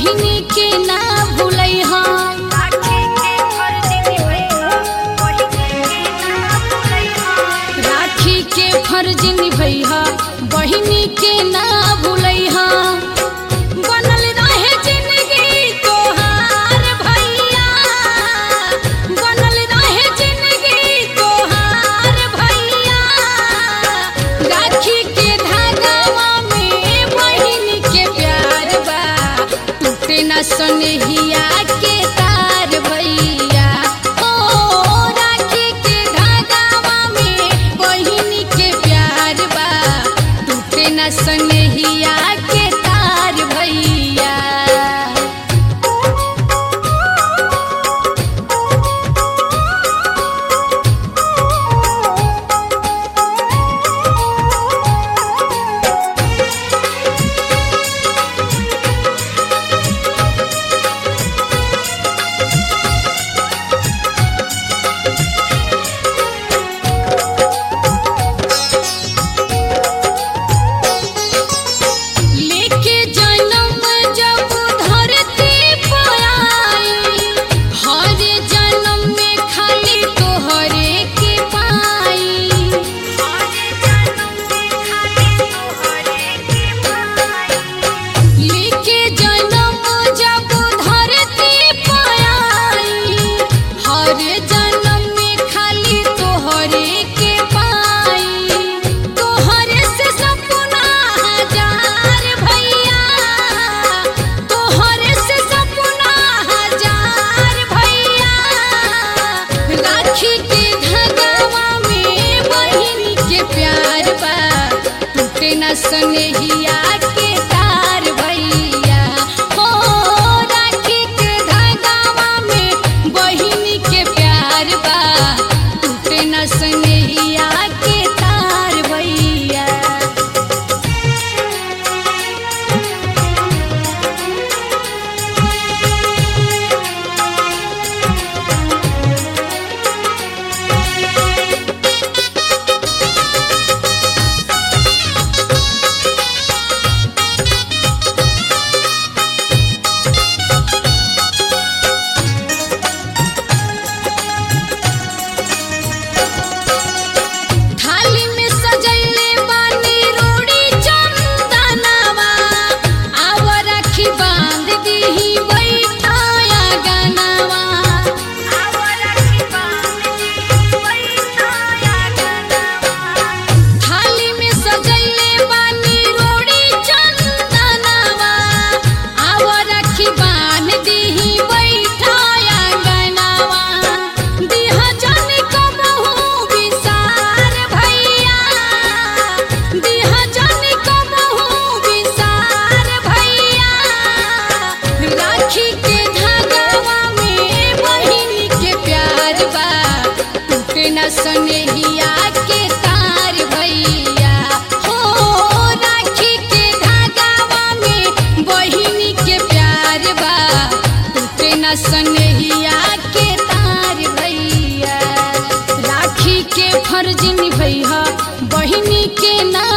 बहिनी के ना भूलैहा राखी के फर्ज निभैहा बहिनी के ना भूलैहा बनल रहे जिंदगी तोहार भैया बनल रहे जिंदगी तोहार भैया राखी के धागावा में बहिनी के प्यार बा टूटे न सनहिया के तार भैया ओ राखी के धागावा में बहिनी के प्यार बा टूटे न सनहिया के तार भैया लेके जन्म जब धरती पर आई हर जन्म में खाली तोहरे के पाई लेके जन्म जब धरती पर आई हर जन्म में खाली तोहरे के पाई तोहरे से सपना हजार भैया तोहरे से सपना हजार भैया राखी के धागावा में बहिनी के प्यार बा टूटे न सनहिया के तार भैया हो राखी के धागावा में बहिनी के प्यार बा टूटे न सनहिया के तार भैया थाली में सजैले बानी रोड़ी चंदनवा आव राखी बांध दीही बैठाया गनवा थाली में सजैले बानी रोड़ी चंदनवा आव राखी बांध दीही बैठाया गनवा दिहा जन कबहू विसार भैया दिहा जन कबहू विसार भैया राखी के धागावा में बहिनी के प्यार बा टूटे न सनहिया के तार भैया हो राखी के धागावा में बहिनी के प्यार बा टूटे न सनहिया के तार भैया राखी के फर्ज निभैया बहिनी के ना